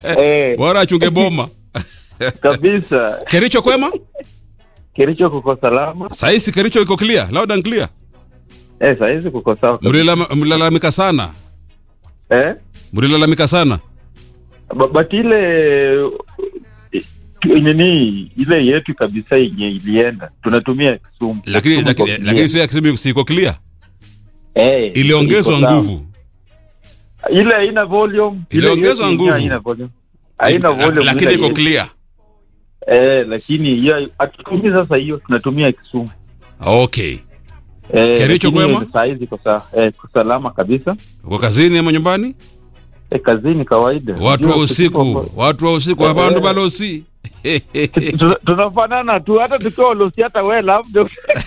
Eh, bora achunge boma kabisa. kericho kwema Kericho kuko salama. saisi kericho iko clear loud and clear Eh, saizi kuko sawa. kabisa. Mlilala- mlilalamika sana Eh? mlilalamika sana Ba- But ile eh, nini ile yetu kabisa yenye ilienda tunatumia Kisumu. lakini Kisumu lakini, iko clear. lakini sio ya Kisumu siko clear eh, iliongezwa iko sawa. nguvu Ile haina volume. ile Iliongezwa yetu nguvu. Haina volume. Haina volume. lakini ile iko yetu. clear Eh, lakini hiyo hatutumii sasa hiyo tunatumia Kisumu. okay Eh, Kericho lakini kwema? Saa hizi iko sawa. Eh, iko salama kabisa. uko kazini ama nyumbani Eh, kazini kawaida. watu wa Unajua usiku tuko- watu wa usiku wabandu balosi Tuna- tunafanana tu hata tukiwa ulosi hata we labda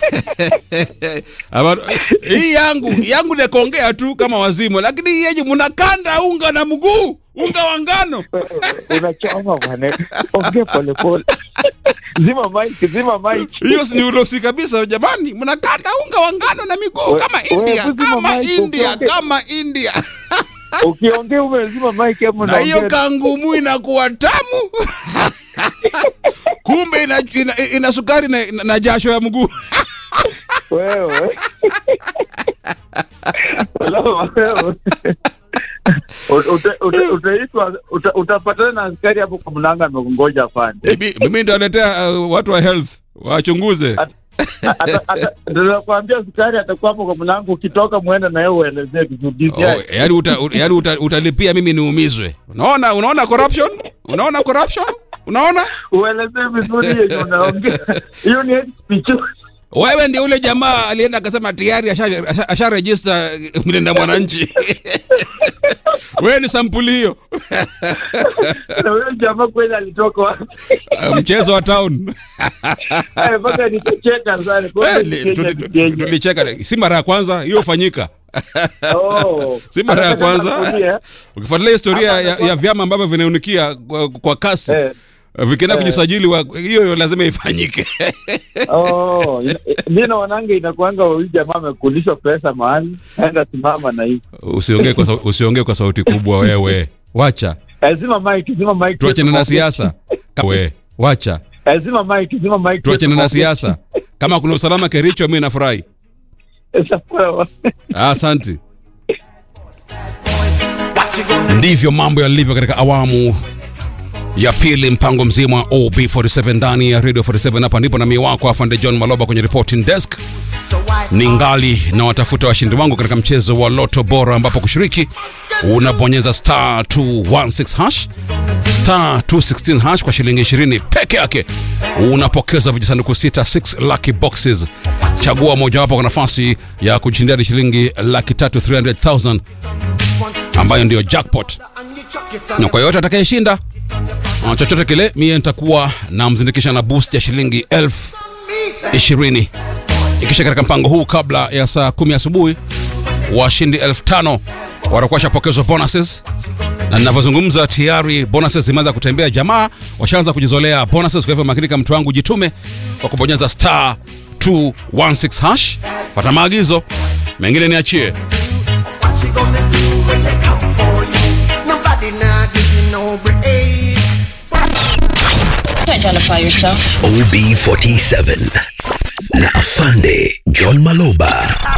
Aba- hii yangu yangu ni kuongea tu kama wazimu lakini hii yenye mnakanda unga na mguu unga wa ngano unachoma bwana ongea polepole zima mic zima mic hiyo si ni urosi kabisa jamani mnakanda unga wa ngano na miguu We- kama we- india kuzima kama mic, india ukiongea- kama india ukiongea umezima mic ama na hiyo unaongea kangumu inakuwa tamu kumbe ina, ina, ina sukari na, na jasho ya mguu wewe Wala wewe Uta- uta- utaitwa uta- utapatana na askari hapo kwa mlanga amekungoja afande Mimi- mimi ndaletea uh, watu wa health wachunguze nakwambia askari atakuwa hapo kwa mlango ukitoka mwende na yeye uelezee vizuri Oh, yani uta, u- yani uta, utalipia mimi niumizwe unaona unaona corruption unaona corruption unaona uelezee vizuri yenye unaongea hiyo ni hate speech wewe ndio ule jamaa alienda akasema tayari asha- asha- asharejista mlinda mwananchi wewe ni sampuli hiyo na huyo jamaa kweli alitoka wapi Uh, mchezo wa town Eh, mpaka nikacheka sana kweli Eh, Kenya tu- ni tu- Kenya. tulicheka si mara ya kwanza hiyo hufanyika Oh. si mara ya Anataka kwanza kurudia, ukifuatilia historia Hapa ya, anakuwa- ya vyama ambavyo vinaunikia kwa, kwa kasi eh. vikienda Eh. kujisajili wa- hiyo lazima ifanyike Oh, ina- mi naonanga inakuanga huyu jamaa amekulishwa pesa mahali enda simama na hii usiongee kwa, sau- usiongee kwa sauti kubwa wewe wacha Eh, zima mic zima mic tuachane na siasa we wacha Eh, zima mic zima mic tuachane na siasa kama kuna usalama kericho mi nafurahi Eh, sawa. asante ndivyo mambo yalivyo katika awamu ya pili mpango mzima wa ob47 ndani ya radio 47 hapa ndipo nami wako afande john maloba kwenye reporting desk ni ngali na watafuta washindi wangu katika mchezo wa loto bora ambapo kushiriki unabonyeza star 216 hash star 216 hash kwa shilingi 20 peke yake unapokeza vijisanduku 6 6 lucky boxes chagua mojawapo kwa nafasi ya kushindia hadi shilingi laki tatu 300000 ambayo ndiyo jackpot na kwa yoyote atakayeshinda uh, chochote kile mie nitakuwa namzindikisha na boost ya shilingi elfu ishirini ikisha katika mpango huu kabla ya saa kumi asubuhi washindi elfu tano watakuwa washapokezwa bonuses na ninavyozungumza tayari bonuses zimeanza kutembea jamaa washaanza kujizolea bonuses kwa hivyo makinika mtu wangu jitume kwa kubonyeza star 216 hash fata maagizo mengine niachie What you gonna do when they come for you? Nobody not give you no break. Identify yourself. OB47 na Afande John Maloba